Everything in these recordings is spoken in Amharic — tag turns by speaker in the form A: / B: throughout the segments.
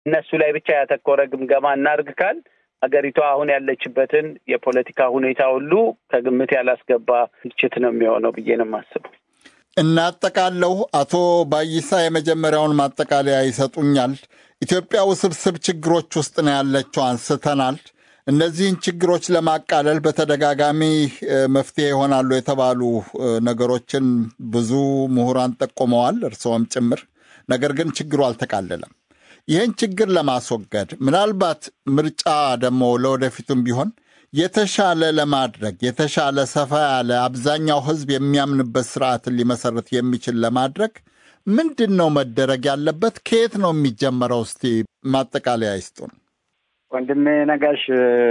A: እነሱ ላይ ብቻ ያተኮረ ግምገማ እናድርግ ካል ሀገሪቷ አሁን ያለችበትን የፖለቲካ ሁኔታ ሁሉ ከግምት ያላስገባ ትችት ነው የሚሆነው ብዬ ነው የማስበው።
B: እናጠቃለሁ። አቶ ባይሳ የመጀመሪያውን ማጠቃለያ ይሰጡኛል። ኢትዮጵያ ውስብስብ ችግሮች ውስጥ ነው ያለችው አንስተናል። እነዚህን ችግሮች ለማቃለል በተደጋጋሚ መፍትሄ ይሆናሉ የተባሉ ነገሮችን ብዙ ምሁራን ጠቁመዋል፣ እርስዎም ጭምር። ነገር ግን ችግሩ አልተቃለለም። ይህን ችግር ለማስወገድ ምናልባት ምርጫ ደግሞ ለወደፊቱም ቢሆን የተሻለ ለማድረግ የተሻለ ሰፋ ያለ አብዛኛው ሕዝብ የሚያምንበት ስርዓትን ሊመሰረት የሚችል ለማድረግ ምንድን ነው መደረግ ያለበት? ከየት ነው የሚጀመረው? እስቲ ማጠቃለያ ይስጡን።
C: ወንድሜ ነጋሽ፣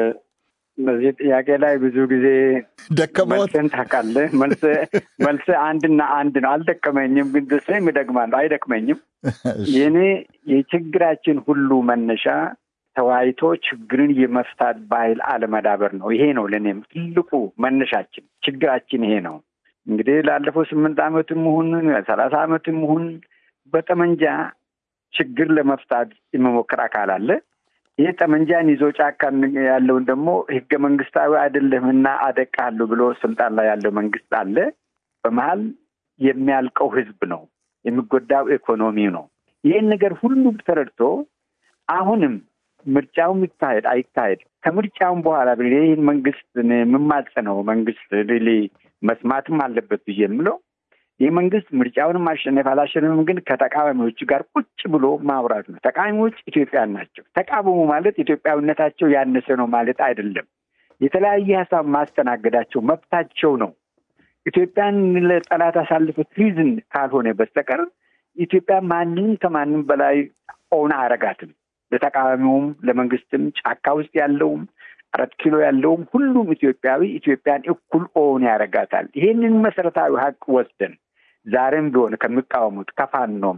C: በዚህ ጥያቄ ላይ ብዙ ጊዜ
B: ደከመዎት?
C: መልስን ታውቃለህ። መልስ መልስ አንድና አንድ ነው። አልደከመኝም፣ ግን ደስም ይደግማለሁ። አይደክመኝም። የኔ የችግራችን ሁሉ መነሻ ተወያይቶ ችግርን የመፍታት ባህል አለመዳበር ነው። ይሄ ነው ለእኔም ትልቁ መነሻችን። ችግራችን ይሄ ነው። እንግዲህ ላለፈው ስምንት ዓመትም ይሁን ሰላሳ ዓመትም ይሁን በጠመንጃ ችግር ለመፍታት የመሞከር አካል አለ። ይህ ጠመንጃን ይዞ ጫካ ያለውን ደግሞ ህገ መንግስታዊ አይደለምና አደቃለሁ ብሎ ስልጣን ላይ ያለው መንግስት አለ። በመሀል የሚያልቀው ህዝብ ነው፣ የሚጎዳው ኢኮኖሚው ነው። ይህን ነገር ሁሉም ተረድቶ አሁንም ምርጫውም ይካሄድ አይካሄድ ከምርጫውም በኋላ ይህን መንግስት የምማጸነው መንግስት ሪሊ መስማትም አለበት ብዬ የምለው ይህ መንግስት ምርጫውንም ማሸነፍ አላሸነፍም፣ ግን ከተቃዋሚዎች ጋር ቁጭ ብሎ ማውራት ነው። ተቃዋሚዎች ኢትዮጵያን ናቸው። ተቃወሙ ማለት ኢትዮጵያዊነታቸው ያነሰ ነው ማለት አይደለም። የተለያየ ሀሳብ ማስተናገዳቸው መብታቸው ነው። ኢትዮጵያን ለጠላት አሳልፈ ትሪዝን ካልሆነ በስተቀር ኢትዮጵያ ማንም ከማንም በላይ ኦን አረጋትም። ለተቃዋሚውም፣ ለመንግስትም፣ ጫካ ውስጥ ያለውም አራት ኪሎ ያለውም ሁሉም ኢትዮጵያዊ ኢትዮጵያን እኩል ኦን ያደርጋታል። ይሄንን መሰረታዊ ሀቅ ወስደን ዛሬም ቢሆን ከሚቃወሙት ከፋኖም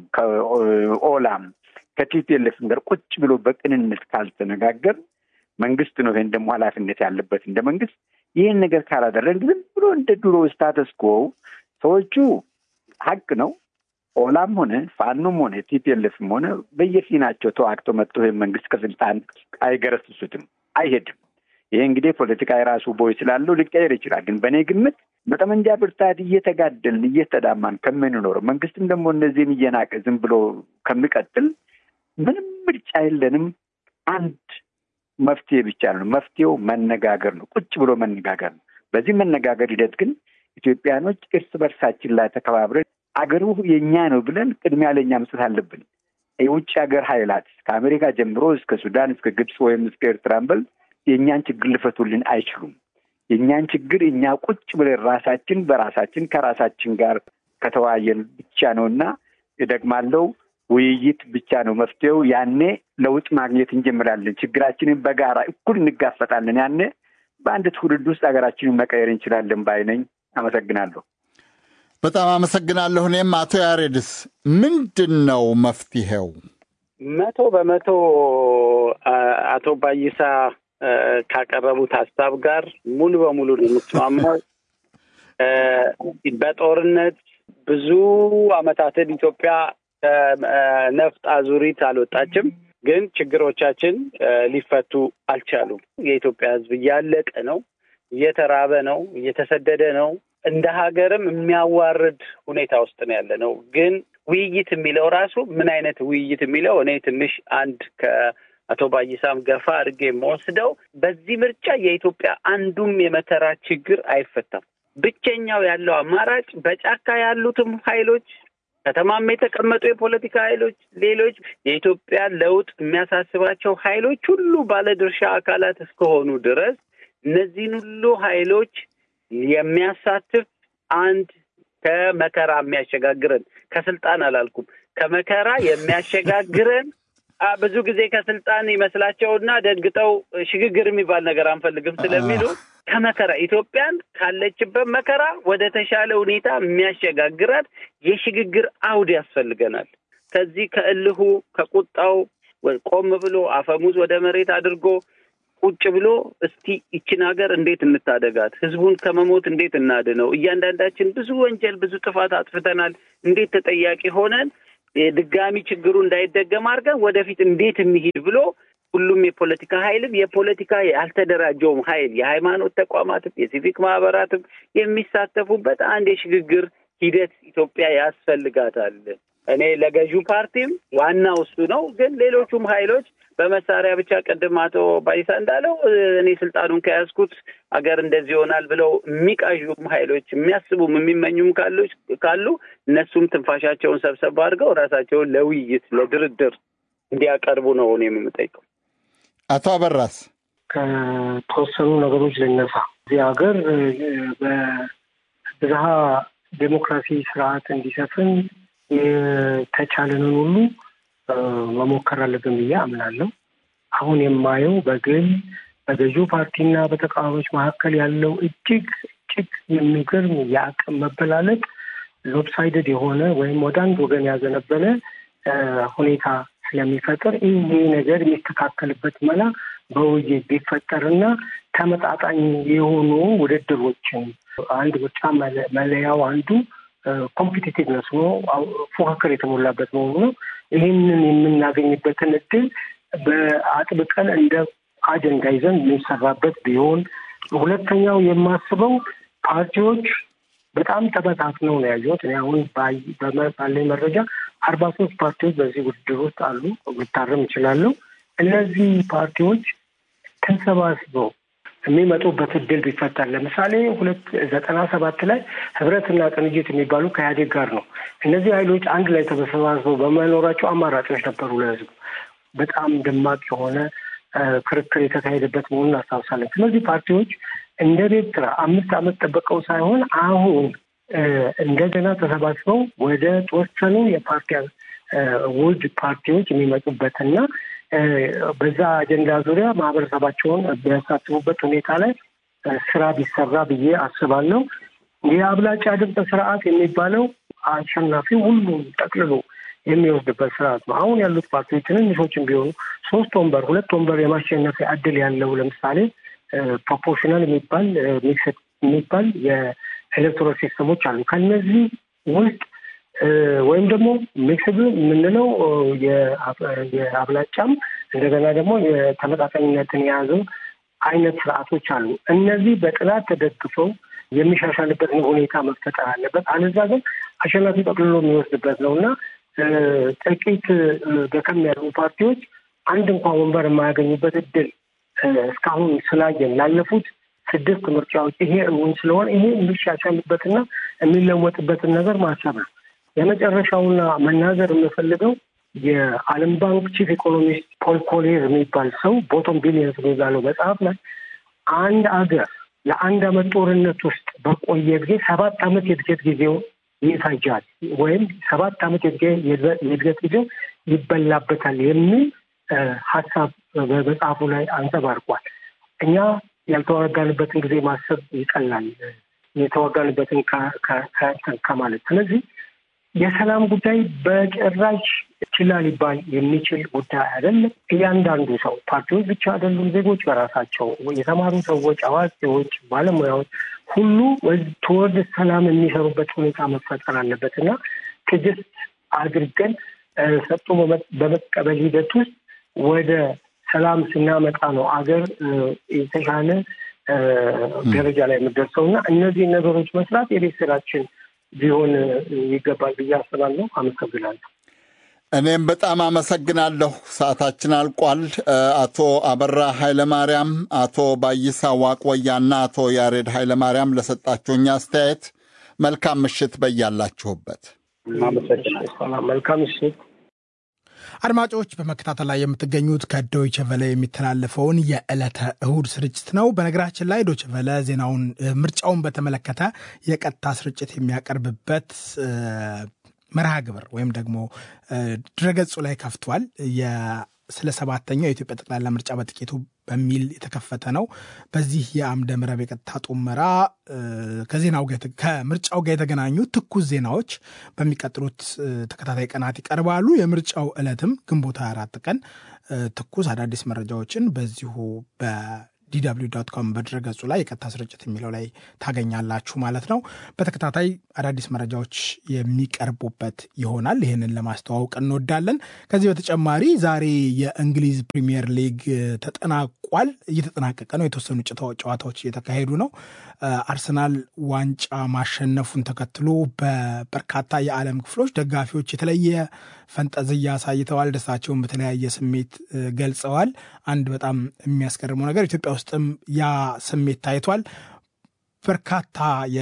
C: ከኦላም ከቲፒኤልኤፍም ጋር ቁጭ ብሎ በቅንነት ካልተነጋገር መንግስት ነው ይሄን ደግሞ ኃላፊነት ያለበት እንደ መንግስት ይህን ነገር ካላደረግ ዝም ብሎ እንደ ድሮ ስታተስ ኮ ሰዎቹ ሀቅ ነው ኦላም ሆነ ፋኖም ሆነ ቲፒኤልኤፍም ሆነ በየፊናቸው ተዋግተው መጥቶ ይህን መንግስት ከስልጣን አይገረስሱትም፣ አይሄድም። ይሄ እንግዲህ ፖለቲካ የራሱ ቦይ ስላለው ሊቀየር ይችላል። ግን በእኔ ግምት በጠመንጃ ብርታት እየተጋደልን እየተዳማን ከምንኖረው መንግስትም ደግሞ እነዚህን እየናቀ ዝም ብሎ ከሚቀጥል ምንም ምርጫ የለንም። አንድ መፍትሄ ብቻ ነው። መፍትሄው መነጋገር ነው። ቁጭ ብሎ መነጋገር ነው። በዚህ መነጋገር ሂደት ግን ኢትዮጵያኖች እርስ በርሳችን ላይ ተከባብረን አገሩ የእኛ ነው ብለን ቅድሚያ ለእኛ መስጠት አለብን። የውጭ ሀገር ኃይላት ከአሜሪካ ጀምሮ እስከ ሱዳን እስከ ግብፅ ወይም እስከ ኤርትራን በል የእኛን ችግር ሊፈቱልን አይችሉም። የእኛን ችግር እኛ ቁጭ ብለን ራሳችን በራሳችን ከራሳችን ጋር ከተወያየን ብቻ ነው እና እደግማለሁ፣ ውይይት ብቻ ነው መፍትሄው። ያኔ ለውጥ ማግኘት እንጀምራለን። ችግራችንን በጋራ እኩል እንጋፈጣለን። ያኔ በአንድ ትውልድ ውስጥ ሀገራችንን መቀየር እንችላለን ባይ ነኝ። አመሰግናለሁ።
B: በጣም አመሰግናለሁ። እኔም አቶ ያሬድስ ምንድን ነው መፍትሄው?
A: መቶ በመቶ አቶ ባይሳ ካቀረቡት ሀሳብ ጋር ሙሉ በሙሉ ነው የምስማማው። በጦርነት ብዙ አመታትን ኢትዮጵያ ከነፍጥ አዙሪት አልወጣችም፣ ግን ችግሮቻችን ሊፈቱ አልቻሉም። የኢትዮጵያ ሕዝብ እያለቀ ነው፣ እየተራበ ነው፣ እየተሰደደ ነው። እንደ ሀገርም የሚያዋርድ ሁኔታ ውስጥ ነው ያለ ነው። ግን ውይይት የሚለው ራሱ ምን አይነት ውይይት የሚለው እኔ ትንሽ አንድ ከአቶ ባይሳም ገፋ አድርጌ የምወስደው በዚህ ምርጫ የኢትዮጵያ አንዱም የመከራ ችግር አይፈታም። ብቸኛው ያለው አማራጭ በጫካ ያሉትም ኃይሎች ከተማም የተቀመጡ የፖለቲካ ኃይሎች፣ ሌሎች የኢትዮጵያ ለውጥ የሚያሳስባቸው ኃይሎች ሁሉ ባለድርሻ አካላት እስከሆኑ ድረስ እነዚህን ሁሉ ኃይሎች የሚያሳትፍ አንድ ከመከራ የሚያሸጋግረን ከስልጣን አላልኩም፣ ከመከራ የሚያሸጋግረን ብዙ ጊዜ ከስልጣን ይመስላቸውና ደንግጠው ሽግግር የሚባል ነገር አንፈልግም ስለሚሉ ከመከራ ኢትዮጵያን ካለችበት መከራ ወደ ተሻለ ሁኔታ የሚያሸጋግራት የሽግግር አውድ ያስፈልገናል። ከዚህ ከእልሁ ከቁጣው ቆም ብሎ አፈሙዝ ወደ መሬት አድርጎ ቁጭ ብሎ እስቲ ይችን ሀገር እንዴት እንታደጋት፣ ህዝቡን ከመሞት እንዴት እናድነው፣ እያንዳንዳችን ብዙ ወንጀል ብዙ ጥፋት አጥፍተናል፣ እንዴት ተጠያቂ ሆነን የድጋሚ ችግሩ እንዳይደገም አድርገን ወደፊት እንዴት እንሂድ ብሎ ሁሉም የፖለቲካ ኃይልም የፖለቲካ ያልተደራጀውም ኃይል የሃይማኖት ተቋማትም የሲቪክ ማህበራትም የሚሳተፉበት አንድ የሽግግር ሂደት ኢትዮጵያ ያስፈልጋታል። እኔ ለገዢው ፓርቲም ዋናው እሱ ነው። ግን ሌሎቹም ኃይሎች በመሳሪያ ብቻ ቅድም አቶ ባይሳ እንዳለው እኔ ስልጣኑን ከያዝኩት አገር እንደዚህ ይሆናል ብለው የሚቃዡም ኃይሎች የሚያስቡም የሚመኙም ካሉች ካሉ እነሱም ትንፋሻቸውን ሰብሰብ አድርገው ራሳቸውን ለውይይት ለድርድር እንዲያቀርቡ ነው እኔ የምጠይቀው።
B: አቶ አበራስ
D: ከተወሰኑ ነገሮች ልነሳ። እዚህ ሀገር በብዝሃ ዴሞክራሲ ስርዓት እንዲሰፍን የተቻለንን ሁሉ መሞከር አለብን ብዬ አምናለሁ። አሁን የማየው በግል በገዢው ፓርቲና በተቃዋሚዎች መካከል ያለው እጅግ እጅግ የሚገርም የአቅም መበላለጥ ሎፕሳይደድ የሆነ ወይም ወደ አንድ ወገን ያዘነበለ ሁኔታ ስለሚፈጥር ይህ ነገር የሚስተካከልበት መላ በውይይት ቢፈጠርና ተመጣጣኝ የሆኑ ውድድሮችን አንድ ምርጫ መለያው አንዱ ኮምፒቲቲቭነስ ሆኖ ፉክክር የተሞላበት መሆኑ ነው። ይህንን የምናገኝበትን እድል በአጥብቀን እንደ አጀንዳ ይዘን የሚሰራበት ቢሆን፣ ሁለተኛው የማስበው ፓርቲዎች በጣም ተበታትነው ነው ያየሁት። እኔ አሁን ባለኝ መረጃ አርባ ሶስት ፓርቲዎች በዚህ ውድድር ውስጥ አሉ። ልታረም እችላለሁ። እነዚህ ፓርቲዎች ተሰባስበው የሚመጡበት እድል ቢፈጠር ለምሳሌ ሁለት ዘጠና ሰባት ላይ ህብረትና ቅንጅት የሚባሉ ከኢህአዴግ ጋር ነው። እነዚህ ኃይሎች አንድ ላይ ተሰባስበው በመኖራቸው አማራጮች ነበሩ ለህዝቡ። በጣም ደማቅ የሆነ ክርክር የተካሄደበት መሆኑን እናስታውሳለን። ስለዚህ ፓርቲዎች እንደ ቤት ስራ አምስት ዓመት ጠበቀው ሳይሆን አሁን እንደገና ተሰባስበው ወደ ተወሰኑ የፓርቲ ውድ ፓርቲዎች የሚመጡበትና በዛ አጀንዳ ዙሪያ ማህበረሰባቸውን ቢያሳትፉበት ሁኔታ ላይ ስራ ቢሰራ ብዬ አስባለሁ። የአብላጫ ድምፅ ስርዓት የሚባለው አሸናፊ ሁሉም ጠቅልሎ የሚወስድበት ስርዓት ነው። አሁን ያሉት ፓርቲዎች ትንንሾችም ቢሆኑ ሶስት ወንበር፣ ሁለት ወንበር የማሸነፊያ እድል ያለው ለምሳሌ ፕሮፖርሽናል የሚባል ሚክስድ የሚባል የኤሌክቶራል ሲስተሞች አሉ። ከነዚህ ውስጥ ወይም ደግሞ ሚክስድ የምንለው የአብላጫም እንደገና ደግሞ የተመጣጣኝነትን የያዘው አይነት ስርዓቶች አሉ። እነዚህ በጥናት ተደግፈው የሚሻሻልበትን ሁኔታ መፈጠር አለበት። አለዛ ግን አሸናፊ ጠቅልሎ የሚወስድበት ነው እና ጥቂት ደከም ያሉ ፓርቲዎች አንድ እንኳን ወንበር የማያገኙበት እድል እስካሁን ስላየን ላለፉት ስድስት ምርጫዎች ይሄ እውን ስለሆነ ይሄ የሚሻሻልበትና የሚለወጥበትን ነገር ማሰብ ነው። የመጨረሻውና መናገር የምፈልገው የዓለም ባንክ ቺፍ ኢኮኖሚስት ፖል ኮሌር የሚባል ሰው ቦቶም ቢሊየንስ የሚባለው መጽሐፍ ላይ አንድ አገር ለአንድ አመት ጦርነት ውስጥ በቆየ ጊዜ ሰባት አመት የእድገት ጊዜው ይፈጃል ወይም ሰባት አመት የእድገት ጊዜው ይበላበታል የሚል ሀሳብ በመጽሐፉ ላይ አንጸባርቋል። እኛ ያልተዋጋንበትን ጊዜ ማሰብ ይቀላል የተዋጋንበትን ከማለት ስለዚህ የሰላም ጉዳይ በጭራሽ ችላ ሊባል የሚችል ጉዳይ አይደለም። እያንዳንዱ ሰው ፓርቲዎች ብቻ አይደሉም፣ ዜጎች በራሳቸው የተማሩ ሰዎች፣ አዋቂዎች፣ ባለሙያዎች ሁሉ ተወርድ ሰላም የሚሰሩበት ሁኔታ መፈጠር አለበት እና ትዕግስት አድርገን ሰጥቶ በመቀበል ሂደት ውስጥ ወደ ሰላም ስናመጣ ነው አገር የተሻለ ደረጃ ላይ የምደርሰው እና እነዚህ ነገሮች መስራት የቤት ስራችን ቢሆን ይገባል ብዬ አስባለሁ። አመሰግናለሁ።
B: እኔም በጣም አመሰግናለሁ። ሰዓታችን አልቋል። አቶ አበራ ኃይለማርያም፣ አቶ ባይሳ ዋቅወያና አቶ ያሬድ ኃይለማርያም ለሰጣችሁኝ አስተያየት መልካም ምሽት በያላችሁበት።
D: መልካም ምሽት።
E: አድማጮች በመከታተል ላይ የምትገኙት ከዶይቸ ቨለ የሚተላለፈውን የዕለተ እሁድ ስርጭት ነው። በነገራችን ላይ ዶይቸ ቨለ ዜናውን ምርጫውን በተመለከተ የቀጥታ ስርጭት የሚያቀርብበት መርሃ ግብር ወይም ደግሞ ድረገጹ ላይ ከፍቷል። ስለ ሰባተኛው የኢትዮጵያ ጠቅላላ ምርጫ በጥቂቱ በሚል የተከፈተ ነው። በዚህ የአምደ ምዕራብ የቀጥታ ጡመራ ከዜናው ከምርጫው ጋር የተገናኙ ትኩስ ዜናዎች በሚቀጥሉት ተከታታይ ቀናት ይቀርባሉ። የምርጫው ዕለትም ግንቦት 24 ቀን ትኩስ አዳዲስ መረጃዎችን በዚሁ ዲw ዶት ኮም በድረገጹ ላይ የቀጥታ ስርጭት የሚለው ላይ ታገኛላችሁ ማለት ነው። በተከታታይ አዳዲስ መረጃዎች የሚቀርቡበት ይሆናል። ይህንን ለማስተዋወቅ እንወዳለን። ከዚህ በተጨማሪ ዛሬ የእንግሊዝ ፕሪሚየር ሊግ ተጠናቋል፣ እየተጠናቀቀ ነው። የተወሰኑ ጨዋታዎች እየተካሄዱ ነው። አርሰናል ዋንጫ ማሸነፉን ተከትሎ በበርካታ የዓለም ክፍሎች ደጋፊዎች የተለየ ፈንጠዝያ አሳይተዋል። ደስታቸውን በተለያየ ስሜት ገልጸዋል። አንድ በጣም የሚያስገርመው ነገር ኢትዮጵያ ውስጥም ያ ስሜት ታይቷል። በርካታ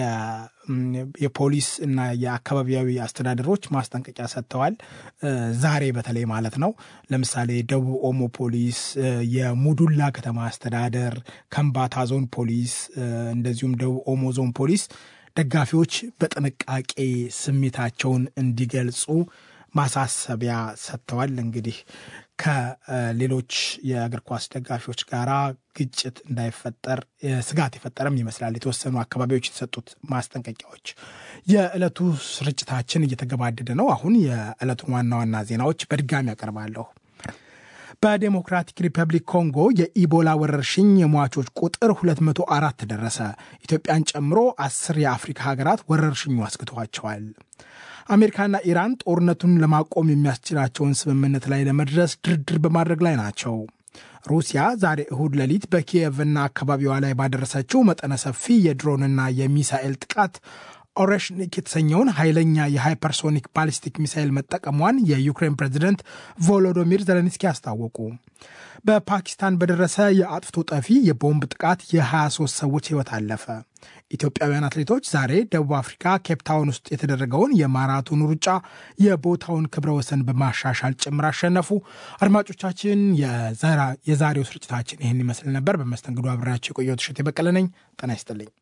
E: የፖሊስ እና የአካባቢያዊ አስተዳደሮች ማስጠንቀቂያ ሰጥተዋል። ዛሬ በተለይ ማለት ነው። ለምሳሌ ደቡብ ኦሞ ፖሊስ፣ የሙዱላ ከተማ አስተዳደር፣ ከምባታ ዞን ፖሊስ እንደዚሁም ደቡብ ኦሞ ዞን ፖሊስ ደጋፊዎች በጥንቃቄ ስሜታቸውን እንዲገልጹ ማሳሰቢያ ሰጥተዋል። እንግዲህ ከሌሎች የእግር ኳስ ደጋፊዎች ጋር ግጭት እንዳይፈጠር ስጋት የፈጠረም ይመስላል የተወሰኑ አካባቢዎች የተሰጡት ማስጠንቀቂያዎች። የዕለቱ ስርጭታችን እየተገባደደ ነው። አሁን የዕለቱን ዋና ዋና ዜናዎች በድጋሚ ያቀርባለሁ። በዴሞክራቲክ ሪፐብሊክ ኮንጎ የኢቦላ ወረርሽኝ የሟቾች ቁጥር 204 ደረሰ። ኢትዮጵያን ጨምሮ አስር የአፍሪካ ሀገራት ወረርሽኙ አስግተዋቸዋል። አሜሪካና ኢራን ጦርነቱን ለማቆም የሚያስችላቸውን ስምምነት ላይ ለመድረስ ድርድር በማድረግ ላይ ናቸው። ሩሲያ ዛሬ እሁድ ሌሊት በኪየቭና አካባቢዋ ላይ ባደረሰችው መጠነ ሰፊ የድሮንና የሚሳኤል ጥቃት ኦሬሽኒክ የተሰኘውን ኃይለኛ የሃይፐርሶኒክ ባሊስቲክ ሚሳይል መጠቀሟን የዩክሬን ፕሬዚደንት ቮሎዶሚር ዘለንስኪ አስታወቁ። በፓኪስታን በደረሰ የአጥፍቶ ጠፊ የቦምብ ጥቃት የ23 ሰዎች ሕይወት አለፈ። ኢትዮጵያውያን አትሌቶች ዛሬ ደቡብ አፍሪካ ኬፕታውን ውስጥ የተደረገውን የማራቶን ሩጫ የቦታውን ክብረ ወሰን በማሻሻል ጭምር አሸነፉ። አድማጮቻችን፣ የዛሬው ስርጭታችን ይህን ይመስል ነበር። በመስተንግዶ አብሬያቸው የቆየሁት እሸቴ በቀለ ነኝ። ጤና ይስጥልኝ።